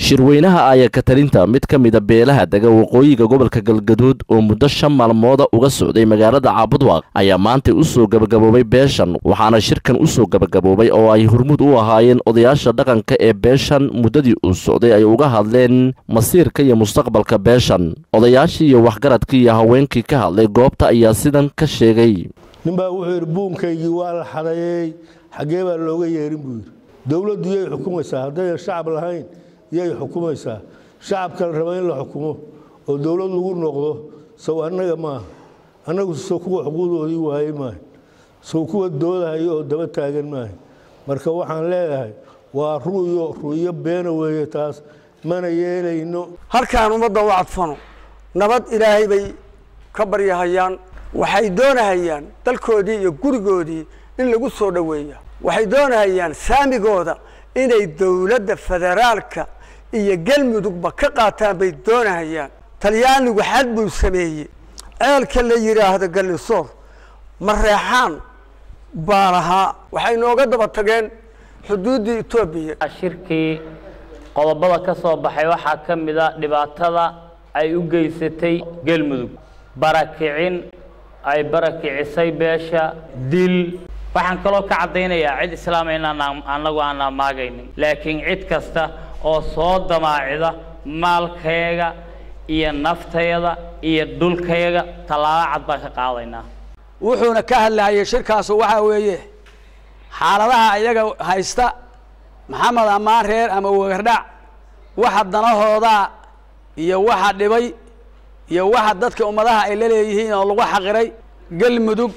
shirweynaha ayakatalinta mid ka mida beelaha dega waqooyiga gobolka galgaduud oo muddo shan maalmooda uga socday magaalada caabudwaaq ayaa maantay u soo gebagaboobay beeshan waxaana shirkan u soo gebagaboobay oo ay hormuud u ahaayeen odayaasha dhaqanka ee beeshan muddadii uu socday ay uga hadleen masiirka iyo mustaqbalka beeshan odayaashii iyo waxgaradkii iyo haweenkii ka hadlay goobta ayaa sidan ka sheegay ninbaa wuxuu yidhi buunkaygii waa la xadeeyey xaggee baa looga yeerin buu yidhi dowladdu yay xukumaysaa haddayan shacab lahayn yay xukumaysaa shacabka la raba in la xukumo oo dowlad lagu noqdo sow annaga maaha annagu sow kuwa xuquuqdoodii waayey maaha sow kuwa doodahayo oo daba taagan maaha marka waxaan leedahay waa ru'yo ru'yo beena weeye taas mana yeelayno halkaan ummadda u cadfano nabad ilaahay bay ka baryahayaan waxay doonahayaan dalkoodii iyo gurigoodii in lagu soo dhoweeya waxay doonahayaan saamigooda inay dowladda federaalka iyo galmudugba ka qaataan bay doonahayaan talyaanigu xad buu sameeyey ceelka la yidhaahdo gallisoor mareexaan baa lahaa waxay nooga daba tageen xuduuddii etoobiya shirkii qodobada ka soo baxay waxaa ka mid a dhibaatada ay u geysatay galmudug barakicin ay barakicisay beesha dil waxaan kaloo ka caddaynayaa cid islaama inaan annagu aan amaagaynin laakiin cid kasta oo soo damaacida maalkayga iyo naftayda iyo dhulkayga tallaabo cad baan ka qaadaynaa wuxuuna ka hadlayay shirkaasu waxaa weeye xaaladaha iyaga haysta maxamed ammaan reer ama wegardhac waxa danahoodaa iyo waxa dhibay iyo waxa dadka ummadaha ay la leeyihiin oo lagu xaqiray galmudug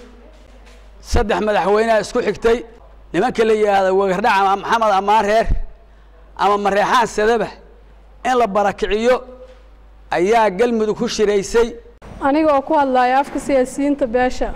saddex madaxweyneha isku xigtay nimanka la yidhaahdo wegardhac ama maxamed ammaan reer ama mareexaan sadaba in la barakiciyo ayaa galmudug ku shiraysay aniga oo ku hadlaya afka siyaasiyiinta beesha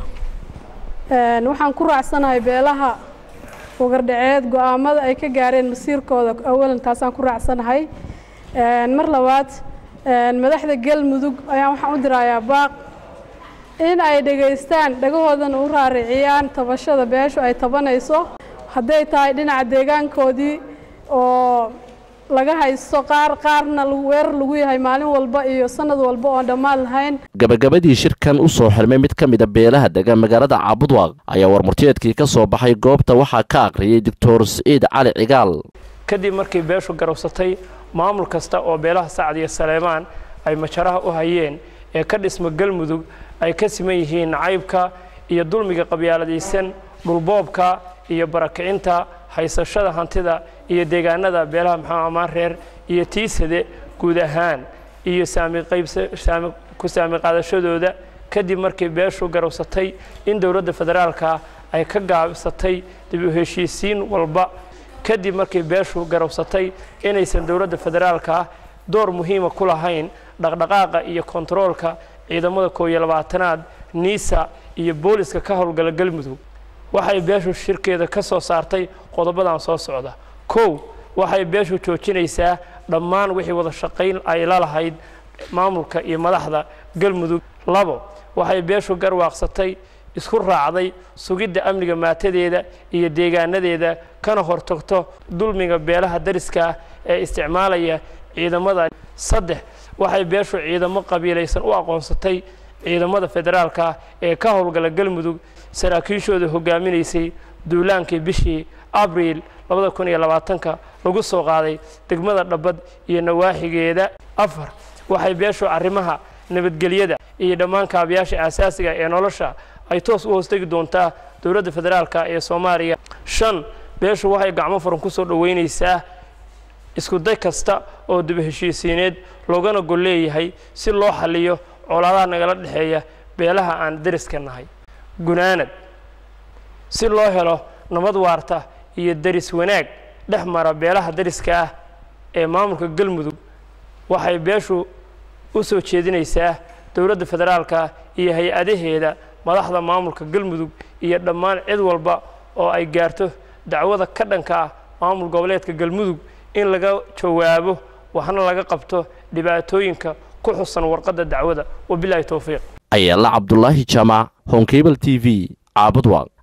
waxaan ku raacsanahay beelaha wagardhaceed go-aamada ay ka gaareen masiirkooda awalan taasaan ku raacsanahay mar labaad madaxda galmudug ayaan waxaan u dirayaa baaq in ay dhegaystaan dhagahoodana u raariciyaan tabashada beeshu ay tabanayso hadday tahay dhinaca deegaankoodii oo laga haysto qaar qaarna weerar lagu yahay maalin walba iyo sanad walba oon dhammaan lahayn gabagabadii shirkan u soo xirmay mid ka mida beelaha dega magaalada caabudwaaq ayaa warmurtiyeedkii ka soo baxay goobta waxaa ka aqriyey doctor siciid cali cigaal kadib markii beeshu garowsatay maamul kasta oo beelaha sacad iyo saleemaan ay majaraha u hayeen ee ka dhisma galmudug ay ka siman yihiin nacaybka iyo dulmiga qabyaaladaysan dhulboobka iyo barakicinta haysashada hantida iyo deegaanada beelaha maxamed amaan reer iyo tiisade guud ahaan iyo ku saami qaadashadooda kadib markii beeshu garowsatay in dowladda federaalka ay ka gaabsatay dib u heshiisiin walba kadib markii beeshu garowsatay inaysan dowladda federaalka door muhiima ku lahayn dhaqdhaqaaqa iyo kontaroolka ciidamada koob iyo labaatanaad niisa iyo booliska ka howlgala galmudug waxay beeshu shirkeeda ka soo saartay qodobadan soo socda kow waxay beeshu joojinaysaa dhammaan wixii wada shaqayn ay la lahayd maamulka iyo madaxda galmudug labo waxay beeshu garwaaqsatay isku raacday sugidda amniga maatadeeda iyo deegaanadeeda kana hortagto dulmiga beelaha dariska ah ee isticmaalaya ciidamada saddex waxay beeshu ciidamo qabiilaysan u aqoonsatay ciidamada federaalka ee ka howlgala galmudug saraakiishooda hogaaminaysay duulaankii bishii abriil labada kun iyo labaatanka lagu soo qaaday degmada dhabbad iyo nawaaxigeeda afar waxay beeshu arrimaha nabadgelyada iyo dhammaan kaabayaasha aasaasiga ee nolosha ay toos u hoostegi doontaa dowladda federaalka ee soomaaliya shan beeshu waxay gacmo furan ku soo dhoweynaysaa isku day kasta oo dib heshiisiineed loogana gol leeyahay si loo xalliyo colaadaha nagala dhexeeya beelaha aan deriska nahay gunaanad si loo helo nabad waarta iyo deris wanaag dhex mara beelaha deriska ah ee maamulka galmudug waxay beeshu u soo jeedinaysaa dowladda federaalka iyo hay-adaheeda madaxda maamulka galmudug iyo dhammaan cid walba oo ay gaarto dacwada ka dhanka ah maamul goboleedka galmudug in laga jawaabo waxna laga qabto dhibaatooyinka ku xusan warqadda dacwada wabilaahi towfiiq ayaala cabdulaahi jaamac honkebel t v caabudwaaq